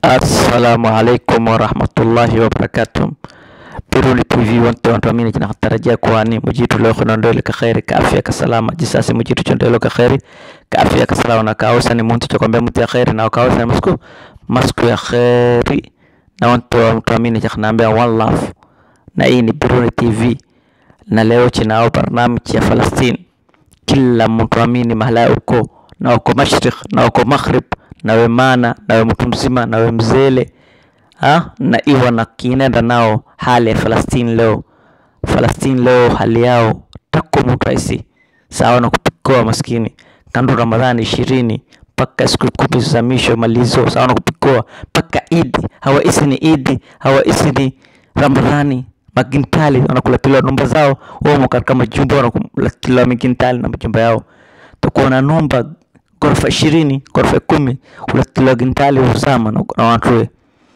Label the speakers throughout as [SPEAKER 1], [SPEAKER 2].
[SPEAKER 1] Assalamu alaikum warahmatullahi wabarakatuh. Biruli TV wonte on tamini kina tarajia kwani mujitu leo kuna ndole ka khairi ka afya ka salama jisasi mujitu chondelo ka khairi ka afya ka salama na kausa ni muntu chokwambia mtu ya khairi na kausa ni masku masku ya khairi na wonte tamini chaknaambia one love na hii ni Biruli TV na leo chinao barnamiji ya Falastini kila mtu amini mahala uko na uko mashriq na uko maghrib nawe mana nawe mtu mzima nawe mzele ha? na iwa na kinenda nao hali ya Falastini leo. Falastini leo hali yao tako mtu aisi sawa na kupikoa maskini kando Ramadhani ishirini mpaka siku kumi za misho malizo sawa na kupikoa mpaka Idi hawaisi ni Idi hawaisi ni Ramadhani magintali wanakulatiliwa nyumba zao wamo katika majumba wanakulatiliwa magintali na majumba yao takuwa na nyumba ghorofa ishirini ghorofa kumi ulatiliwa gintali usama na, na watu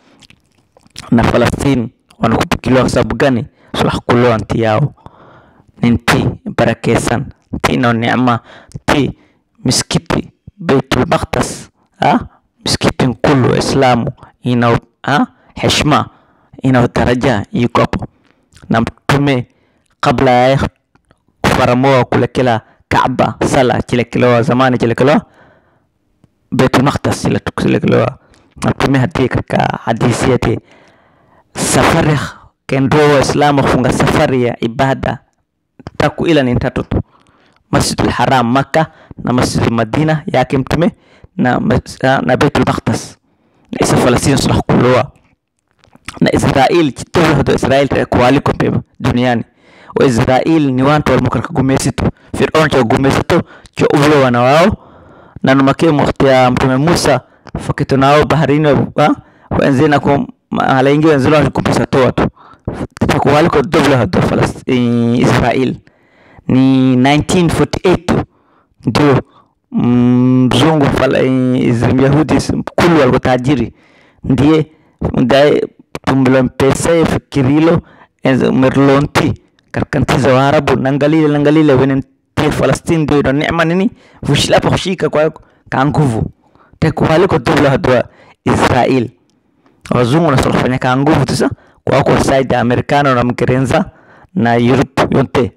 [SPEAKER 1] na Falastini wanakupikiliwa kwa sababu gani? Sulah kuloa nti yao ni nti barakesan nti na neema nti misikiti Baitul Maqdis ah misikiti nkulu wa Islamu ina ah heshima ina daraja iko hapo na mtume kabla ya kufaramoa kulekela Kaaba sala chilekelewa zamani chilekelewa Baitul Maqdis chilekelewa mtume hadi katika hadithi yake safari kendro waislamu kufunga safari ya ibada taku ila ni tatu tu Masjidul Haram Makka na Masjidul Madina yake mtume na, na Baitul Maqdis na isa Falastini sulah kuloa na Israel chitoto hado Israel takualiko pema duniani wa Israel ni watu walimokaraka gumesitu Firaun cha gumesitu cha ulo wana wao na numake wakati ya mtume Musa fakito nao baharini wa wenzina kwa mahala ingi wenzilo walikupisa toa tu takuwaliko dobla hado Israel ni 1948 ndio mzungu Yahudi kulu walikuwa tajiri ndiye ndiye tumlompesa fikirilo merlonti karkanti za Waarabu nangalile nangalile wenen te Falastini ndio ina neema nini vushilapa kushika kwa ka nguvu takuwaliko dobla hado Israel wazungu nasolafanya ka nguvu tisa kwa kwa side Amerikano na Mkerenza na Europe yote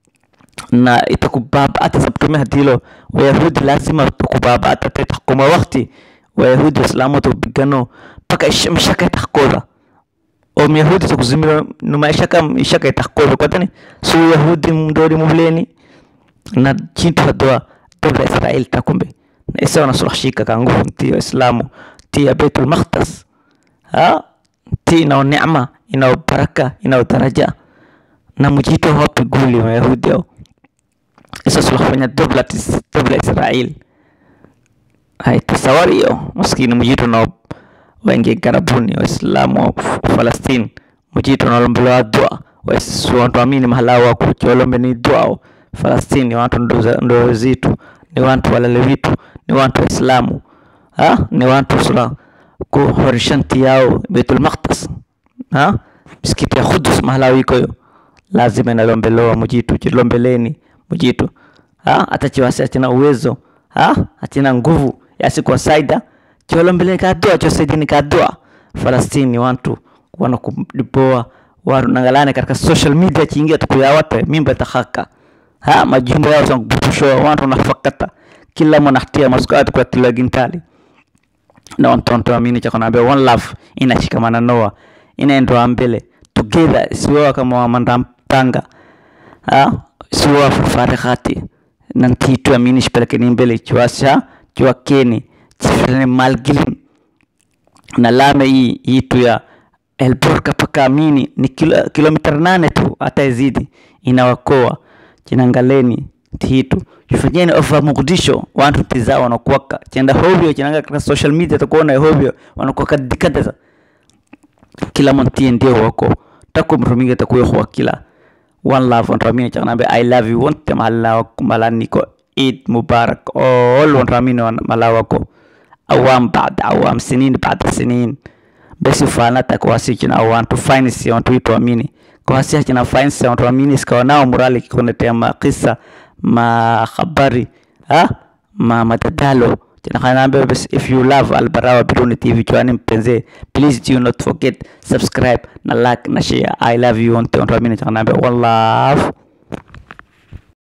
[SPEAKER 1] na itakubaba hata sabtume hadilo wayahudi lazima tukubaba hata tetakuma wakati wayahudi waislamu tupigano mpaka mshaka itakoda o myahudi tukuzimira numa ishaka ishaka itakoda kwa tani su yahudi mdori mumleni na chintu hadwa dola Israel takumbe na isa wanasulashika ka nguvu ti waislamu ti ya Baitul Maqdis ha ti ina neema ina baraka ina daraja na mujito hapi guli wayahudi hao isa sulafanya dobla dobla Israel hai tasawari hiyo maskini mujito na wengi karabuni waislamu wa Falastini mujito na lombelewa dua watu amini mahala wako cholombe ni dua Falastini watu ndo zitu ni watu walale vitu ni watu waislamu ha ni watu sula kuhorishanti yao Baitul Maqdis ha misikiti ya Qudus mahala wiko yo lazima inalombelewa mujitu chilombeleni mujitu ha hata chiwasi achina uwezo ha achina nguvu yasi kwa saida chilombeleni kadua chosaidini kadua Falastini watu wanakudipoa watu nangalane katika social media chiingia tukuyawate mimba tahaka ha majumba yao sankubutushoa watu nafakata kila mwanahatia masukati kwa tilagintali na wantonto amini cha kunaambia one love inashikamana noa inaendoa mbele together isiwewa kama wamanda mpanga ha isiwewa farihati nantitu amini shipelekeni mbele chiwasha chiwakeni chifirani malgilin na lame hii hii tu ya Elborka paka amini ni kilo, kilomita nane tu hata izidi inawakoa chinangaleni titu chifanyeni ofa Mogadisho watu tizao wanakuwaka chenda hovyo chinanga katika social media takuona hovyo wanakuwaka dikadeza kila montie ndio wako tako mruminga takuyo kwa kila one love on ramini chanambe i love you wonte mala malani ko Eid Mubarak all on ramini mala wako awam baada awam sinin baada sinin besi fana takwasi china awantu finance wantu itu amini kwa hasi china finance wantu amini sikawa nao murali kikunetea makisa ma habari ha ma madadalo Naambia basi if you love Albarawa Biruni TV chwani mpenzi, please do not forget subscribe na like na share. I love you wote, naambia one love.